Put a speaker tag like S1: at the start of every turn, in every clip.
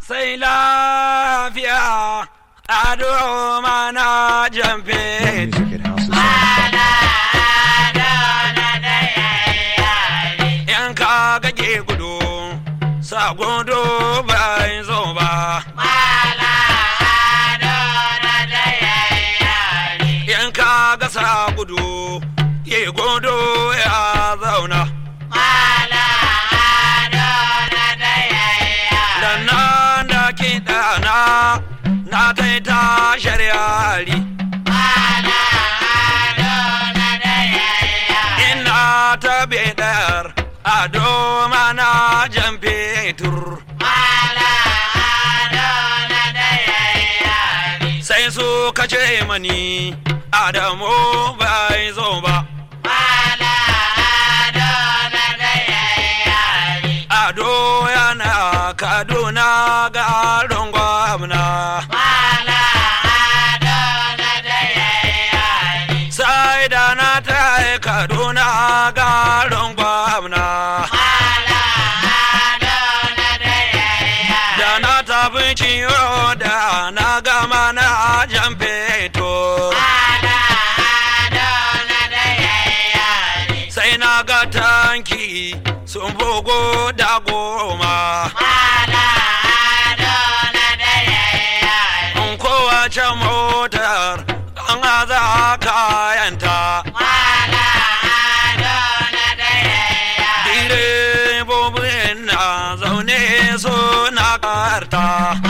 S1: sai lafiya ado mana jamfe
S2: Music at houseofsongs.com.
S1: yan ka gage gudu sa gudu bai zo ba yan ka ga sa gudu ye gudu ya zauna da nan da kiɗa na na taita shari'ari ina ta bedar ado mana jan fetur sai su kace mani adamu bai zo ba ado yana kaduna garin gwamna sai da na ta kaduna garin gwamna da na tafi ciwo da na gama na jan fetur sai na ga tanki sun bugu da goma in kowace motar an aza kayanta direbobin na zaune suna karta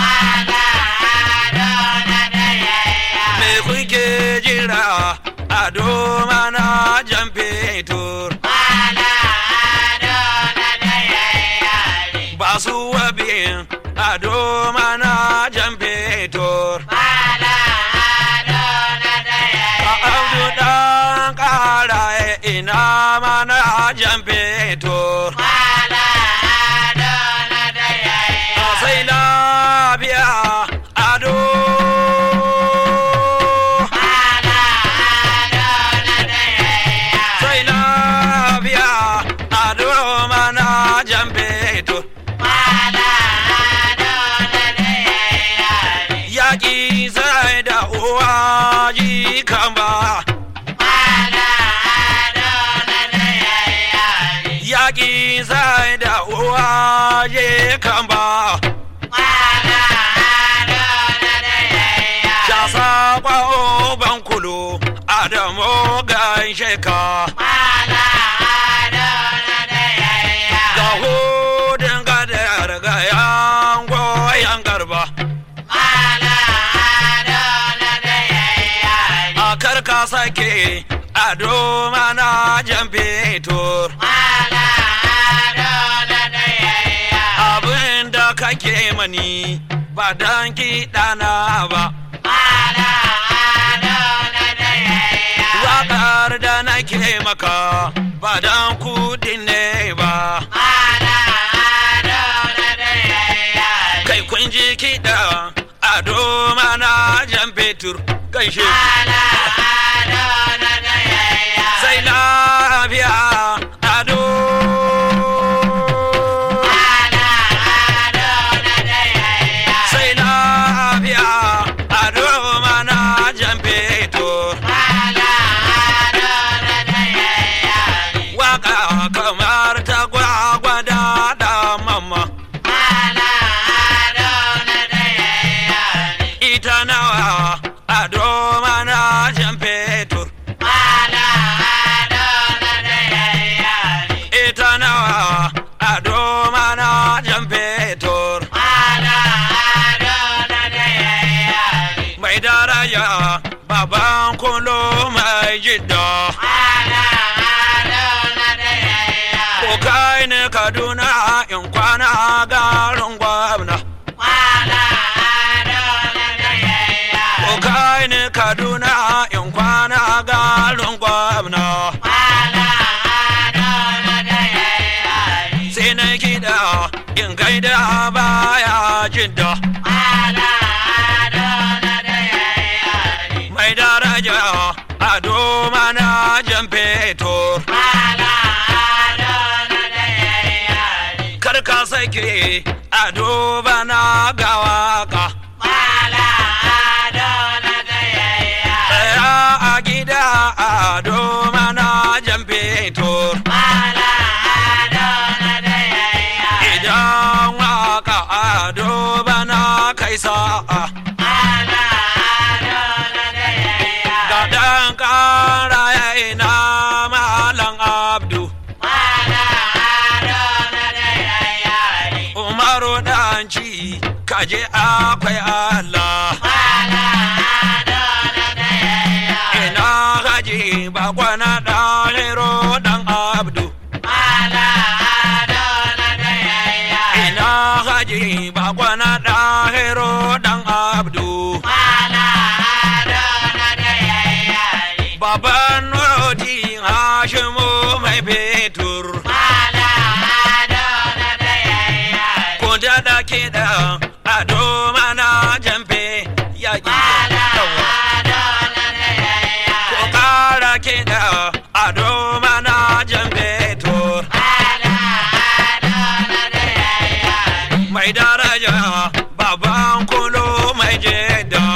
S1: me kuke jira a doma na jan fetur ba su wabin a doma na jan fetur a abdu dan kara ina mana jan fetur a sai lafiya ado sai lafiya ado mana jan fetur yaƙi sai da uwa ji kama yaƙi sai da uwa je kama shasa ƙwa'o ban kulu adamu gaishe ka ga hudun gadar ga yan goyon garba a karka sake ado mana jan fetur abin da kake mani ba dan kiɗana ba waƙar da nake maka ba dan kudin ne ba kai kun ji kiɗa ado mana jan fetur gaishe sai lafiya ado sai lafiya ado mana jan fetur waka kamar ta gwagwada da mamma ita nawa ado mana jan fetur ita nawa ado mana jan fetur mai daraja baban kulo mai jidda ko kai ne kaduna in kwana garin gwamna ko kai ne kaduna in kwana garin gwamna sai na kiɗa in gaida baya jidda mai daraja ado mana jan fetur kar ka sake ado bana ga kai sa'a ga ɗan ƙara ya ina malam abdu umaru ɗanci kaje akwai allah ina haji bakwana ɗahiro ɗan abdu ina haji bakwana ɗahiro ɗan abdu baban nuroti hashimu mai fetur ko da kiɗa ado mana jamfe yaƙi yawa ko ƙara kiɗa ado mana jamfe tur mai daraja baban kulo mai jeda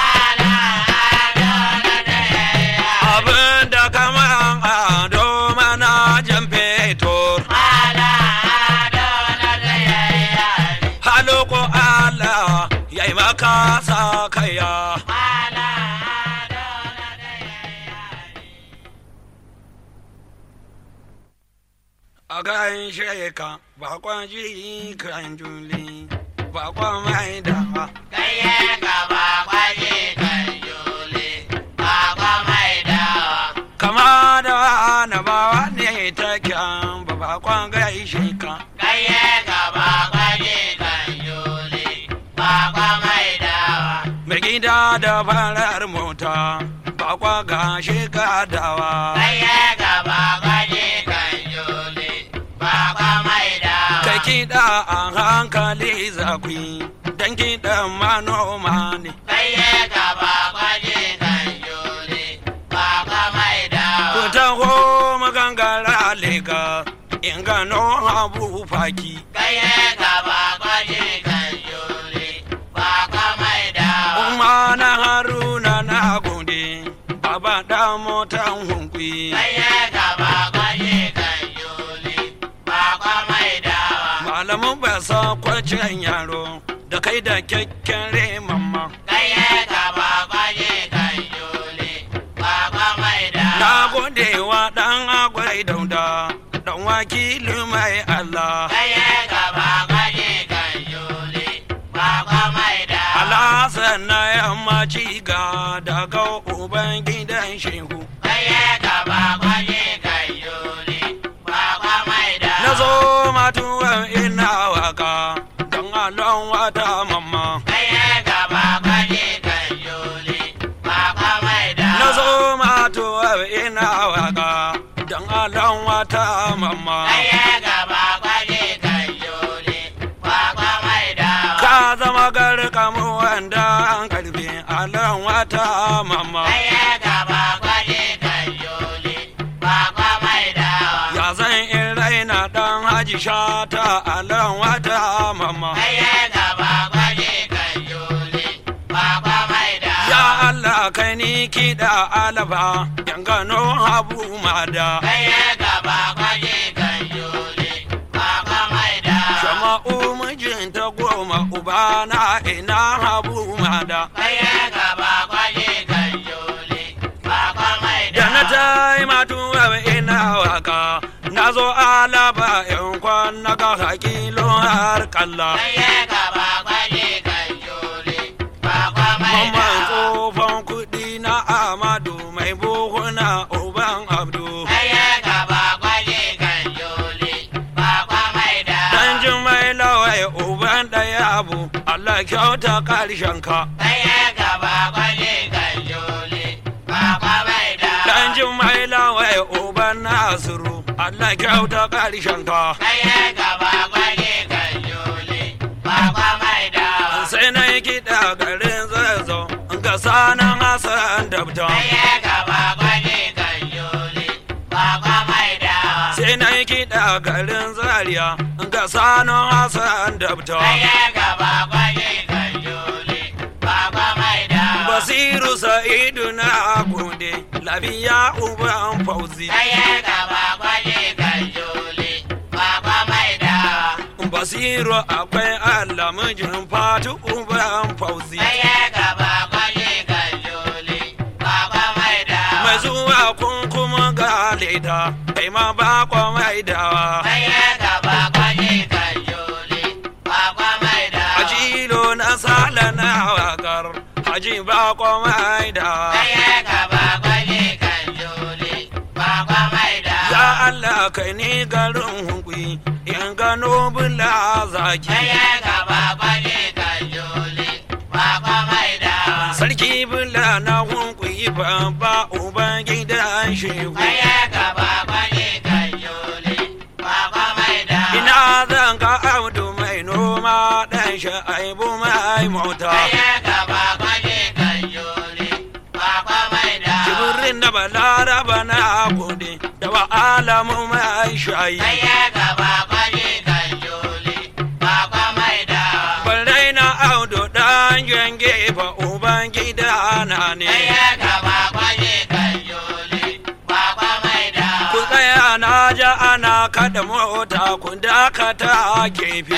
S1: abin da kaman ado mana jamfe tur haloko Allah ya yi maka sa kaya. A ganin sheka bakon ji kan juli bakon mai da kama da na bawa ne ta kyan ba bakon gaishe ka. Mai gida da farar mota bakwa gashi gadawa. Kai kiɗa a hankali zakwi don kiɗan manoma ne. Ku taho magangara lega in gano abu faki. Umma na haruna na gode, baba da motan hunkwi. Malamin ba sa kwacen yaro da kai da kyakkyan mamma. Na gode wa ɗan agwai dauda, ɗan wakili mai Allah. Alhassan na yammaci ga daga uban gidan shehu. Na zo matuwan ina waka don alon wata mamma. Na zo matuwan ina waka don alon wata mamma. Ka zama garkamu wanda an karfe alon wata mamma. Ya zan in raina ɗan haji shata alon wata mamma. Ya Allah kai ni kiɗa alaba yan gano habu mada. Shama'u mijinta goma ubana ina habu mada. Da na ta yi matuwa ina waka na zo alaba yan kwana ga hakilo har kalla. Mamman tsofan kuɗi na Amadu mai buhuna uban Abdu. Dan jimai lawai uban ɗaya abu Allah kyauta ƙarshen ka. Dan jimai lawai uban Nasiru Allah kyauta ƙarshen ka. Sai na yi kiɗa garin zazo ga sanan Hassan Dabda. Sai na yi kiɗa garin Zaria ga sanan Hassan Dabda. Basiru Sa'idu na gode lafiya uban fauzi. Nasiru akwai Allah mijin fatu uban fauzi. Mai zuwa kun kuma ga leda, kai ma ba kwa mai dawa. Ajilo na sala na wakar, haji ba kwa mai dawa. Ya Allah kai ni garin hukui, in gano bula zaki. Sarki bula na hukui babba uban gidan shehu. Ina zan ga audu mai noma ɗan sha'aibu mai mota. Jibirin da balaraba na gode da wa alamu mai shayi. Barai na audu ɗan jange fa uban gida na ne. Ku tsaya na ja ana kada mota ku dakata gefe.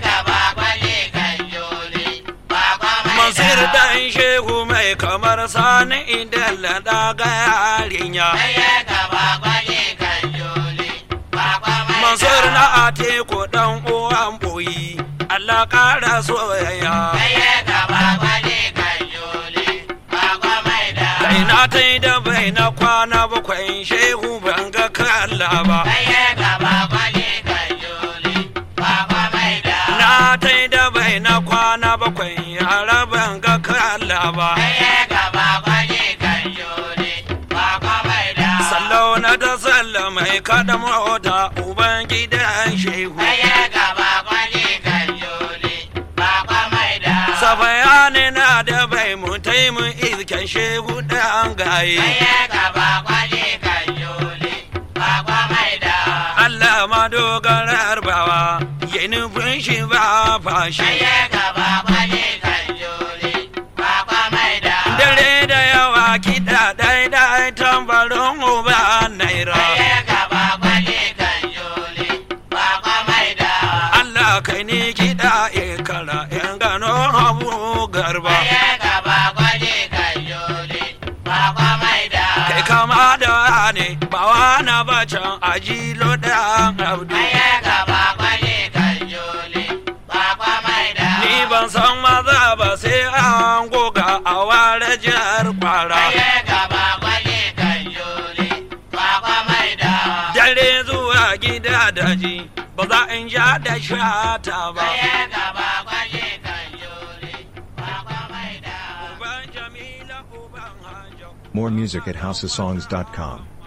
S1: Masir dan shehu mai kamar sani idan laɗa ga yarinya. Mansur na atiku dan uwan boyi. Allah ƙara soyayya. Kai na ta yi da bai na kwana bakwai shehu ban ga kalla ba. Na ta yi da bai na kwana bakwai yara ban ga kalla ba. Sallau na ta salla mai kada mota uban gidan shehu. Sabayani na da bai mu taimu isken shehu ɗan gaye. Allah ma dogarar bawa ya nufin shi ba fashi. Dare da yawa kiɗa ɗai-ɗai tambarin uba naira. Allah kai ni kiɗa ikara in gano abu garba. Kai kama da ne ba na bacan ajilo ɗan abdu. Ni ban san maza ba sai an goga a ware jihar kwara. Dare zuwa gida daji ba za in ja da shata ba. Uban Jamila uban Hajjo.
S2: More music at houseofsongs.com.